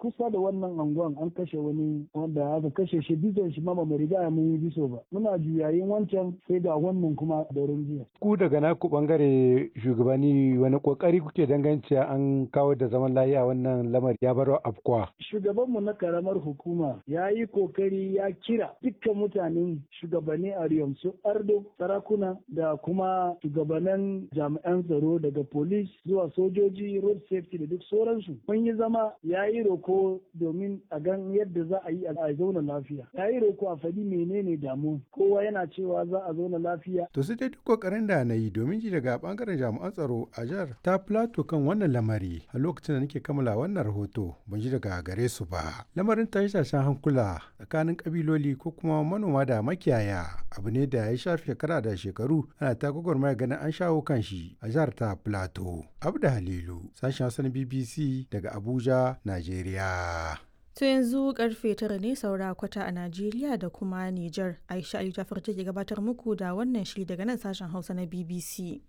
kusa da wannan anguwan an kashe wani wanda aka kashe shi bisan shi ma ba mu riga mun yi biso ba muna juyayin wancan sai ga wannan kuma da jiya. ku daga naku bangare shugabanni wani kokari kuke dangance an kawo da zaman lafiya wannan lamari ya baro afkuwa shugabanmu na karamar hukuma ya yi kokari ya kira dukkan mutanen shugabanni a su ardo sarakuna da kuma shugabannin jami'an tsaro daga police zuwa sojoji road safety da duk sauransu mun yi zama ya yi roko domin a gan yadda za a yi a zauna lafiya ya yi roko a faɗi menene damu kowa yana cewa za a zauna lafiya to sai dai duk kokarin da na yi domin ji daga bangaren jami'an tsaro a jihar ta plato kan wannan lamari a lokacin da nake kammala wannan rahoto ban ji daga gare su ba lamarin tashe-tashen hankula tsakanin kabiloli ko kuma manoma da makiyaya abu ne da ya shafi shekara da shekaru ana ta gwagwarmaya ganin an shawo kan shi a jihar ta plato abda halilu sashen hausa bbc daga abuja najeriya To yanzu karfe tara ne saura kwata a Najeriya da kuma Nijar. Aisha Ali Jafar take gabatar muku da wannan shiri daga nan sashen Hausa na BBC.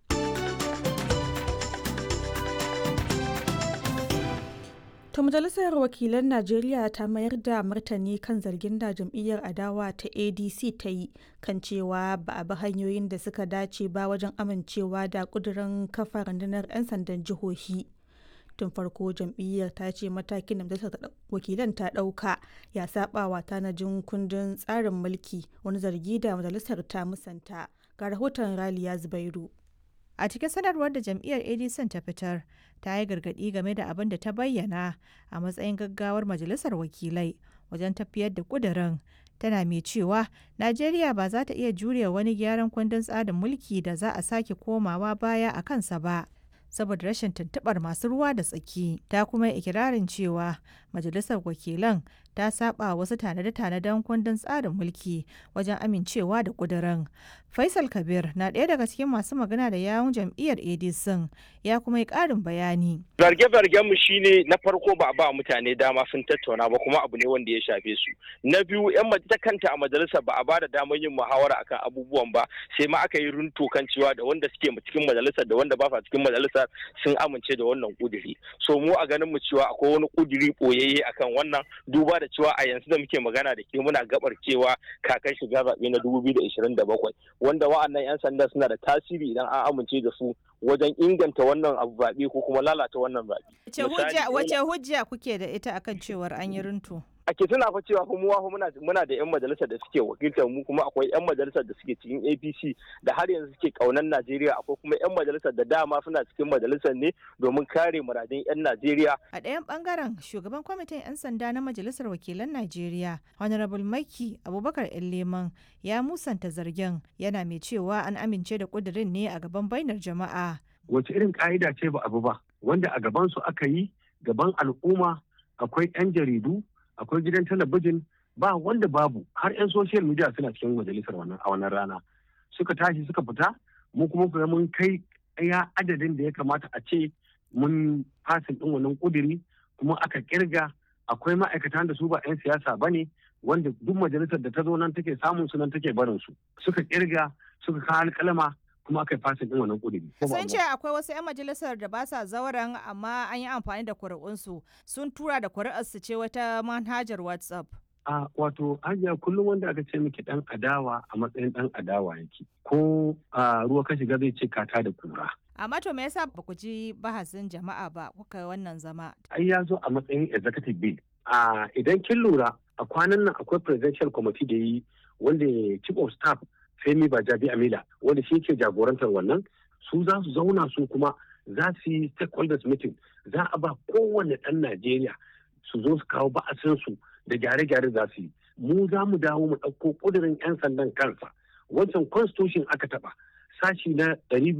To majalisar wakilan Najeriya ta mayar da martani kan zargin da jam'iyyar adawa ta ADC ta yi kan cewa ba a bi hanyoyin da suka dace ba wajen amincewa da kudurin kafa rundunar 'yan sandan jihohi. tun farko jam'iyyar ta ce matakin da majalisar wakilan ta ɗauka ya saba wa tanajin kundin tsarin mulki wani zargi da majalisar ta musanta ga rahoton raliya zubairu a cikin sanarwar da jam'iyyar adc ta fitar ta yi gargaɗi game da abin da ta bayyana a matsayin gaggawar majalisar wakilai wajen tafiyar da ƙudurin tana mai cewa najeriya ba za ta iya jure wani gyaran kundin tsarin mulki da za a sake komawa baya a kansa ba saboda rashin tuntubar masu ruwa da tsaki ta kuma ikirarin cewa majalisar wakilan ta saba wasu tanade-tanaden kundin tsarin mulki wajen amincewa da kudirin faisal kabir na ɗaya daga cikin masu magana da yawun jam'iyyar adc ya kuma yi ƙarin bayani zarge-zargen mu shine na farko ba a ba mutane dama sun tattauna ba kuma abu ne wanda ya shafe su na biyu yan ta kanta a majalisar ba a ba da damar yin muhawara akan abubuwan ba sai ma aka yi runto kan cewa da wanda suke cikin majalisar da wanda ba sa cikin majalisar sun amince da wannan kuduri so mu a ganin mu cewa akwai wani kuduri boyayye akan wannan duba da cewa a yanzu da muke magana da ke muna gabar cewa kakan shiga zaɓe na 2027 wanda wa'annan 'yan sanda suna da tasiri idan an amince da su wajen inganta wannan abu zaɓe ko kuma lalata wannan zaɓe. Wace hujja kuke da ita akan cewar an yi runtu? ake tuna fa cewa kuma muna muna da yan majalisar da suke wakiltar mu kuma akwai yan majalisar da suke cikin APC da har yanzu suke kaunan Najeriya akwai kuma yan majalisar da dama suna cikin majalisar ne domin kare muradun yan Najeriya a ɗayan bangaren shugaban kwamitin yan sanda na majalisar wakilan Najeriya Honorable Maki Abubakar Leman ya musanta zargin yana mai cewa an amince da kudirin ne a gaban bainar jama'a wace irin ka'ida ce ba abu ba wanda a gaban su aka yi gaban al'umma akwai 'yan jaridu akwai gidan talabijin ba wanda babu har 'yan social media suna cikin majalisar wannan a wannan rana suka tashi suka fita mu kuma kuma mun kai ya adadin da ya kamata a ce mun fasin din wannan kuduri kuma aka kirga akwai ma'aikatan da su ba 'yan siyasa ba ne wanda duk majalisar da ta zo nan take samun su nan take barin su suka kirga suka kawo alƙalama kuma aka yi fasin din wannan kuduri. Sun ce akwai wasu 'yan majalisar da ba sa zauren amma an yi amfani da kuri'unsu sun tura da kuri'arsu ce wata manhajar WhatsApp. A wato hajiya kullum wanda aka ce miki dan adawa a matsayin dan adawa yake ko a ruwa ka shiga zai ce kata da kura. Amma to me yasa ba ku ji bahasin jama'a ba kuka wannan zama? Ai ya zo a matsayin executive bill. A idan kin lura a kwanan nan akwai presidential committee da yi wanda chief of staff Femi Bajabi Amila wanda shi ke jagorantar wannan su za su zauna su kuma za su yi stakeholders meeting za a ba kowane ɗan Najeriya su zo su kawo ba'asinsu da gyare-gyare za su yi. Mu za mu dawo mu ɗauko ƙudurin 'yan sandan kansa. Wancan constitution aka taɓa sashi na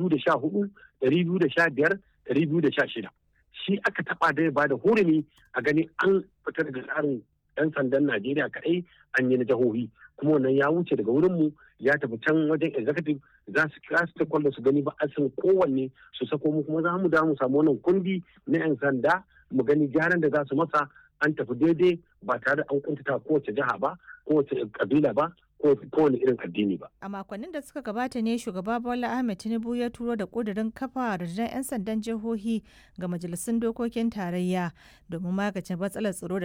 214, 215, 216. Shi aka taɓa da ya bada hurumi a gani an fitar da tsarin 'yan sandan Najeriya kaɗai an yi na jihohi kuma wannan ya wuce daga wurinmu ya tafi can wajen executive za su kira su takwallo su gani ba a san kowanne su sako mu kuma za mu da mu samu wannan kundi na 'yan sanda mu gani gyaran da za su masa an tafi daidai ba tare da an kuntata kowace jiha ba kowace kabila ba kowane irin addini ba. A makonnin da suka gabata ne shugaba Bola Ahmed Tinubu ya turo da kudirin kafa rundunar 'yan sandan jihohi ga majalisun dokokin tarayya domin magance matsalar tsaro da